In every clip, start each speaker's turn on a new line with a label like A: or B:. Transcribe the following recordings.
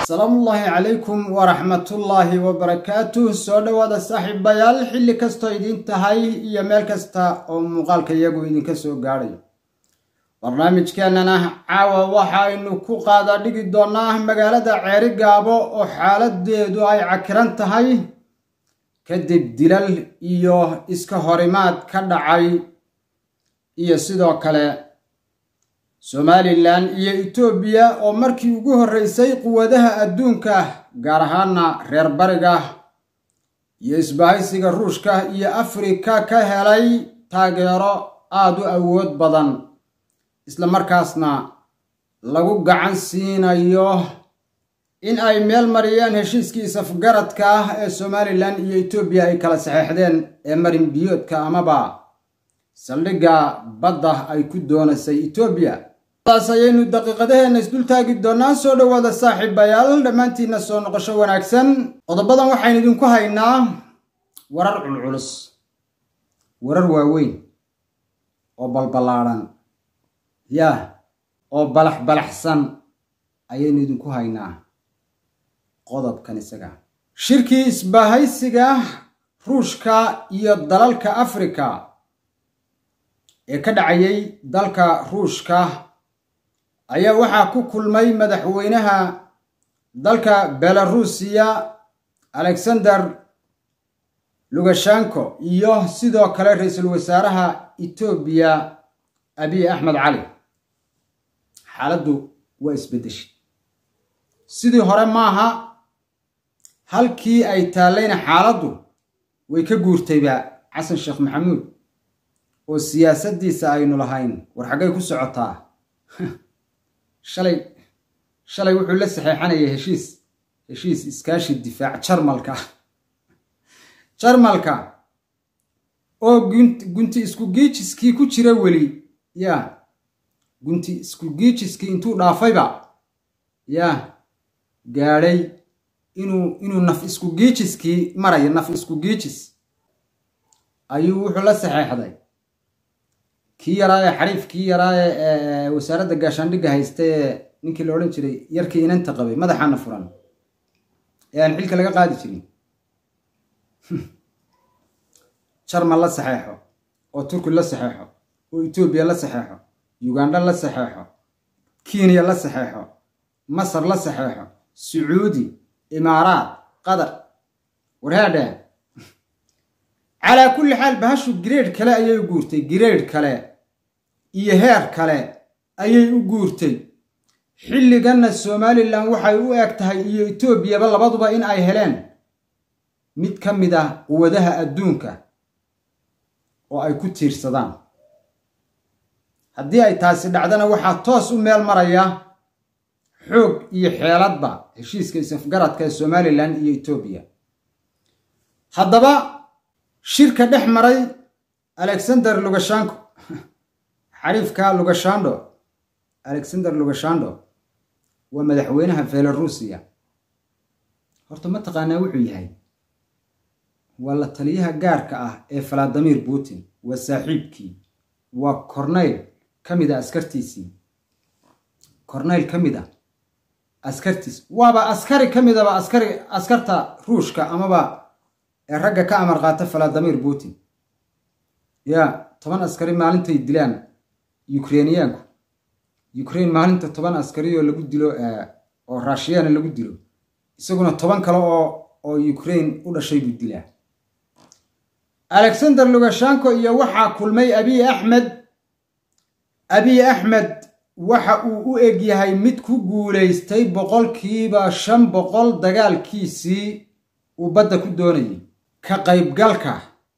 A: salaamullaahi calaykum waraxmatullaahi wabarakaatuh soo dhowaada saaxiibayaal xilli kastoo idiin tahay iyo meel kasta oo muuqaalka iyagu idinka soo gaadhayo barnaamijkeennana caawa waxaynu ku qaada dhigi doonnaa magaalada ceeri gaabo oo xaaladeedu ay cakiran tahay kadib dilal iyo iska horimaad ka dhacay iyo sidoo kale somalilan iyo etoobiya oo markii ugu horreysay quwadaha adduunka gaar ahaana reer bariga iyo isbahaysiga ruushka iyo afrika ka helay taageero aada u awood badan isla markaasna lagu gacan siinayo in ay meel mariyeen heshiiskii isafgaradka ah ee somalilan iyo etoobiya ay kala saxeexdeen ee marin biyoodka amaba saldhigga badda ay ku doonaysay etoobiya taas ayaynu daqiiqadaheenna isdultaagi doonaa soo dhowaada saaxiibayaal dhammaantiinna soo noqosho wanaagsan qodobadan waxaynu idinku haynaa warar culculus warar waaweyn oo balballaadhan yaa oo balax balaxsan ayaynu idinku haynaa qodobkan isaga shirkii isbahaysiga ruushka iyo dalalka afrika ee ka dhacayay dalka ruushka ayaa waxaa ku kulmay madaxweynaha dalka belarusiya alexander lugashanko iyo sidoo kale ra-iisul wasaaraha etoobiya abiy axmed cali xaaladdu waa isbeddeshay sidii hore maaha halkii ay taallayna xaaladdu way ka guurtayba xasan sheekh maxamuud oo siyaasaddiisa aynu lahayn war xaggay ku socotaa shalay shalay wuxuu la saxeexanayay heshiis heshiis iskaashi difaac jarmalka jarmalka oo gunti isku giijiskii ku jira weli yaa gunti isku giijiskii intuu dhaafayba yaa gaadhay inuu inuu naf isku giijiskii marayo naf isku giijis ayuu wuxuu la saxeexday kii yaraa ee xariif kii yaraa ee wasaaradda gaashaandhigga haysta ee ninkii la odhan jiray yarkii inanta qabay madaxaana furan ee aan xilka laga qaadi jirin jarmal la saxeexo oo turki la saxeexo oo etoobiya la saxeexo ugandha la saxeexo kenya la saxeexo masar la saxeexo sacuudi imaaraat qatar warhaadheen calaa kulli xaal bahashu gireedh kale ayay u guurtay gireedh kale iyo heer kale ayay u guurtay xilliganna somalilan waxay u eg tahay iyo etoobiyaba labaduba in ay heleen mid ka mid ah quwadaha adduunka oo ay ku tiirsadaan haddii ay taasi dhacdana waxaa toos u meel maraya xoog iyo xeeladba heshiiska isafgaradka ee somalilan iyo etoobiya haddaba shirka dhex maray alexander lugashanko xariifka lugashando alexander lugashando waa madaxweynaha belarusiya horta ma taqaanaa wuxuu yahay waa la taliyaha gaarka ah ee valadimir putin waa saaxiibkii waa corneyl ka mid a askartiisii corneyl ka mid a askartiis waaba askari ka midaba askari askarta ruushka amaba ee ragga ka amar qaata valadimir putin yaa toban askari maalintay dilaan ukreiniyaanku ukraine maalinta toban askari oo lagu dilo oo raashiyana lagu dilo isaguna toban kale oo oo ukraine u dhashay buu dilaa alexander lugashanko iyo waxaa kulmay abiy axmed abiy axmed waxa uu u eg yahay mid ku guulaystay boqolkiiba shan boqol dagaalkiisii uu badda ku doonayay ka qaybgalka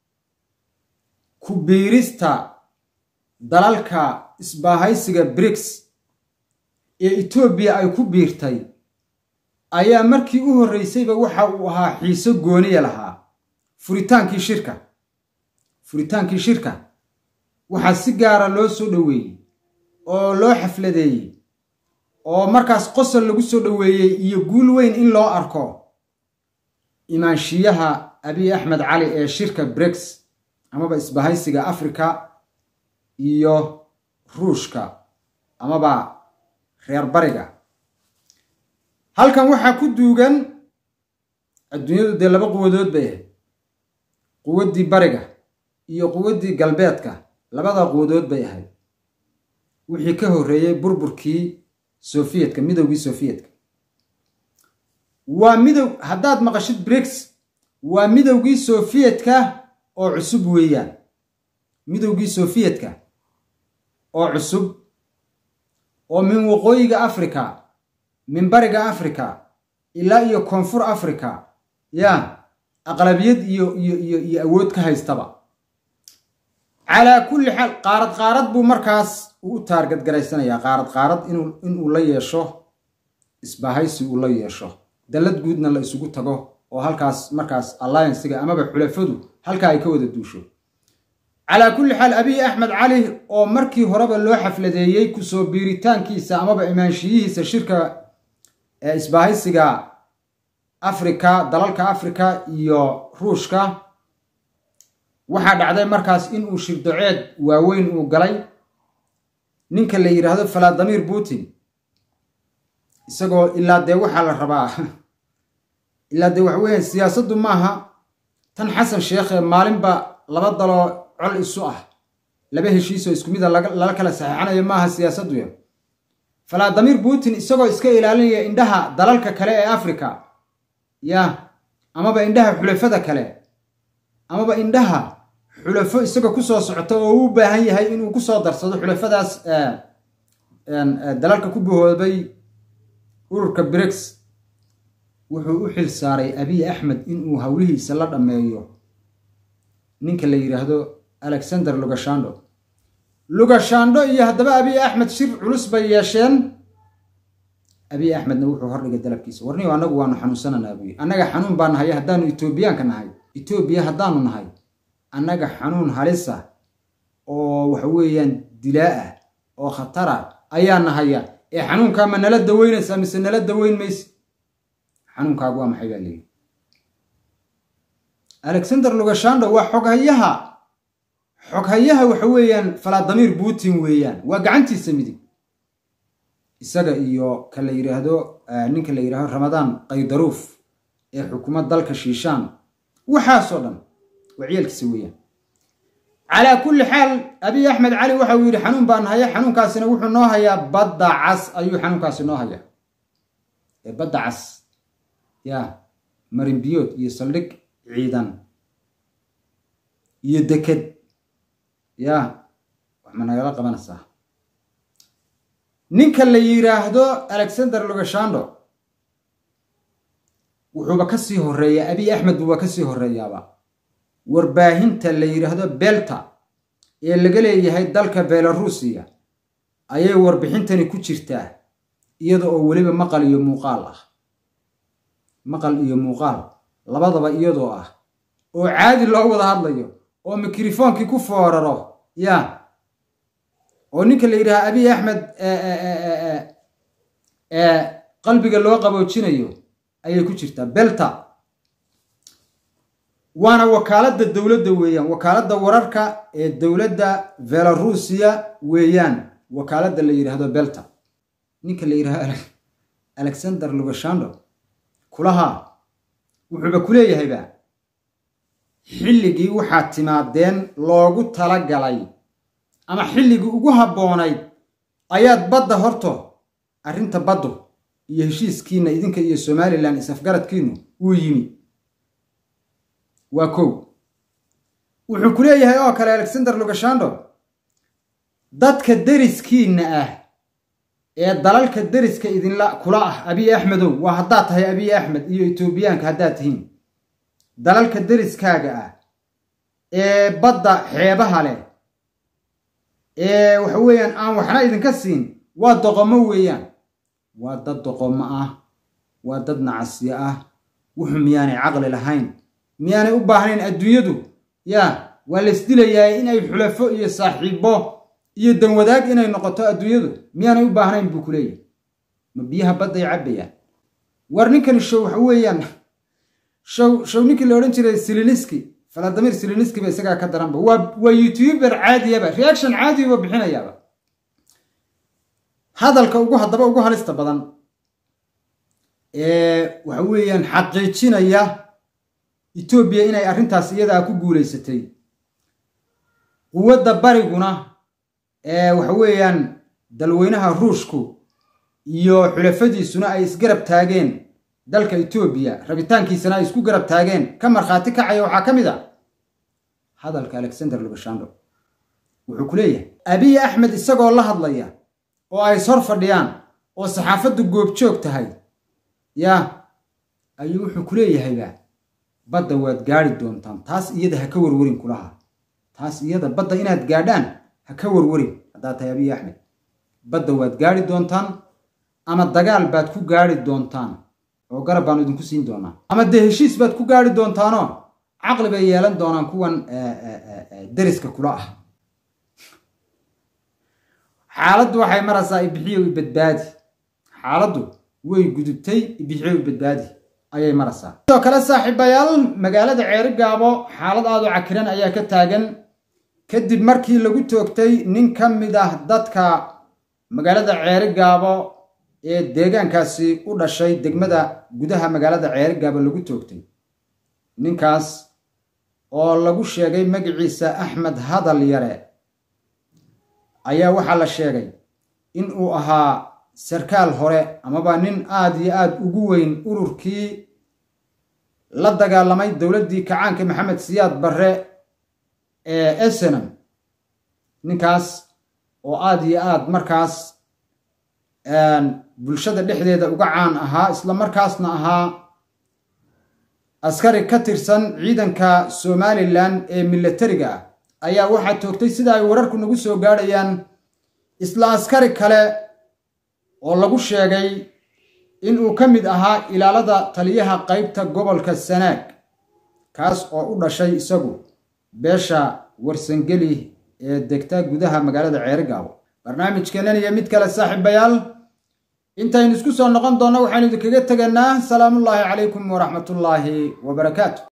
A: ku biirista dalalka isbaahaysiga briks ee etoobiya ay ku biirtay ayaa markii u horreysayba waxa uu ahaa xiiso gooniya lahaa furitaankii shirka furitaankii shirka waxaa si gaara loo soo dhoweeyey oo loo xafladeeyey oo markaas qosol lagu soo dhoweeyey iyo guul weyn in loo arko imaanshiyaha abiy axmed cali ee shirka briks amaba isbahaysiga afrika iyo ruushka amaba reer bariga halkan waxaa ku duugan adduunyadu dee laba quwadood bay ahayd quwaddii bariga iyo quwaddii galbeedka labada quwadood bay ahayd wixii ka horreeyey burburkii sofiyetka midowgii sofiyetka waa midow haddaad maqashid brigs waa midowgii sofiyetka oo cusub weeyaan midowgii sofiyetka oo cusub oo min waqooyiga africa min bariga africa ilaa iyo koonfur africa ya aqlabiyad iyo iyo iyo iyo awood ka haystaba calaa kulli xaal qaarad qaarad buu markaas uu u taargad garaysanayaa qaarad qaarad inuu inuu la yeesho isbahaysi uu la yeesho dallad guudna la isugu tago oo halkaas markaas alliancega amaba xulafadu halkaa ay ka wada duusho calaa kulli xaal abiy axmed cali oo markii horeba loo xafladeeyey kusoo biiritaankiisa amaba imaanshiyihiisa shirka ee isbahaysiga afrika dalalka afrika iyo ruushka waxaa dhacday markaas inuu shirdoceed waaweyn uu galay ninka la yidhaahdo valadimir putin isagoo ilaa dee waxaa la rabaa ilaa dee waxa weeyaan siyaasaddu maaha tan xasan sheekhe maalinba laba daloo col isu ah laba heshiisoo isku mida lala kala saxeexanayo maaha siyaasaddu ya valadimir putin isagoo iska ilaalinaya indhaha dalalka kale ee africa ya amaba indhaha xulafada kale amaba indhaha xulafo isagoo kusoo socota oo u baahan yahay inuu kusoo darsado xulafadaas dalalka ku bahoobay ururka brigs wuxuu u xil saaray abiy axmed inuu howlihiisa la dhammeeyo ninka la yidhaahdo alexander lugashando lugashando iyo haddaba abiy axmed shir culus bay yeesheen abiy axmedna wuxuu hordhigay dalabkiisa warniyo annagu waanu xanuunsananaa buyi annaga xanuun baa nahay haddaanu etoobiyaanka nahay etoobiya haddaanu nahay annaga xanuun halisa oo waxa weeyaan dilaa ah oo khatara ayaa nahaya ee xanuunkaa ma nala daweynaysaa mise nala daweyn mayse xanuunkaagu waa maxay baa leeyihi alexander lugashando waa xoghayaha xoghayaha waxa weeyaan valadimir putin weeyaan waa gacantiisa midig isaga iyo ka la yidhaahdo ninka la yidhahdo ramadaan qaydaruuf ee xukuumad dalka shiishaan waxaasoo dhan waa ciyaalkiisa weeyaan calaa kulli xaal abiy axmed cali waxa uu yidhi xanuun baan haya xanuunkaasina wuxuu noo hayaa badda cas ayuu xanuunkaasi noo hayaa ee badda cas ya marinbiyood iyo saldhig ciidan iyo deked ya wax ma nagala qabanaysaa ninka la yidhaahdo alexander lugashando wuxuuba ka sii horeeyaa abiy axmed buuba ka sii horeeyaaba warbaahinta la yidhaahdo belta ee laga leeyahay dalka belarusiya ayay warbixintani ku jirtaa iyada oo weliba maqal iyo muuqaal ah maqal iyo muuqaal labadaba iyadoo ah oo caadi loo wada hadlayo oo mikrofoonkii ku fooraro ya oo ninka la yidhaha abiy axmed qalbiga loo qaboojinayo ayay ku jirtaa belta waana wakaaladda dowladda weeyaan wakaaladda wararka ee dowladda belarusiya weeyaan wakaaladda la yidhaahdo belta ninka la yidhahdo alexander lugashando kulahaa wuxuuba ku leeyahayba xilligii waxaad timaadeen loogu tala galay ama xilligii ugu habboonayd ayaad badda horto arrinta baddu iyo heshiiskiinna idinka iyo somalilan isafgaradkiinnu wuu yimi waa kow wuxuu ku leeyahay oo kale alexander lugashando dadka deriskiinna ah ee dalalka deriska idinla kula ah abiy axmedow waa haddaad tahay abiy axmed iyo etoobiyaanka haddaad tihiin dalalka deriskaaga ah ee badda xeebaha leh ee waxa weeyaan aan waxna idinka siin waa doqomo weeyaan waa dad doqomo ah waa dad nacasyo ah wuxuu miyaanay caqli lahayn miyaanay u baahnayn adduunyadu yaa waa la isdilayaa inay xulafo iyo saaxiibo iyo danwadaag inay noqoto adduunyadu miyaanay u baahnayn buu ku leeyahy ma biyaha badday cabbayaan war ninkani show waxa weeyaan show show ninkii la odhan jiray siliniski valadimir siliniski ba isagaa ka daranba waa waa youtuber caadiyaba reaction caadiyaba bixinayaaba hadalka ugu haddaba ugu halista badan ee waxa weeyaan xaqiijinaya etoobiya inay arrintaas iyadaa ku guulaysatay quwadda bariguna ee waxa weeyaan dalweynaha ruushku iyo xulafadiisuna ay isgarab taageen dalka etoobiya rabitaankiisana ay isku garab taageen ka markhaati kacaya waxaa ka mid a hadalka alexander lubashando wuxuu ku leeyahay abiy axmed isagoo la hadlaya oo ay ishor fadhiyaan oo saxaafaddu goobjoog tahay yaa ayuu wuxuu ku leeyahayba badda waad gaadhi doontaan taas iyada ha ka warwarin kulaha taas iyada badda inaad gaadhaan ha ka warwarin haddaad tahay abiy axmed badda waad gaadhi doontaan ama dagaal baad ku gaadhi doontaan oo garab baanu idinku siin doonaa ama dee heshiis baad ku gaadhi doontaanoo caqli bay yeelan doonaan kuwan deriska kula ah xaaladdu waxay maraysaa ibixiyo i badbaadi xaaladdu way gudubtay ibixiyo i badbaadi ayay maraysaa sidoo kale saaxiibayaal magaalada ceeri gaabo xaalad aad u cakiran ayaa ka taagan kadib markii lagu toogtay nin ka mid ah dadka magaalada ceeri gaabo ee deegaankaasi u dhashay degmada gudaha magaalada ceeri gaabo lagu toogtay ninkaas oo lagu sheegay magaciisa axmed hadal yare ayaa waxaa la sheegay in uu ahaa sarkaal hore amaba nin aad iyo aad ugu weyn ururkii la dagaalamay dowladdii kacaanka maxamed siyaad barre ee esenam ninkaas oo aad iyo aad markaas bulshada dhexdeeda uga caan ahaa isla markaasna ahaa askari ka tirsan ciidanka somalilan ee milatariga ah ayaa waxaa toogtay sida ay wararku nagu soo gaadhayaan isla askari kale oo lagu sheegay inuu ka mid ahaa ilaalada taliyaha qaybta gobolka sanaag kaas oo u dhashay isagu beesha warsangeli ee degta gudaha magaalada ceerigaabo barnaamijkeennan iyo mid kale saaxiibayaal intaynu isku soo noqon doonno waxaynu idinkaga tegaynaa salaamullaahi calaykum waraxmatullaahi wabarakaatu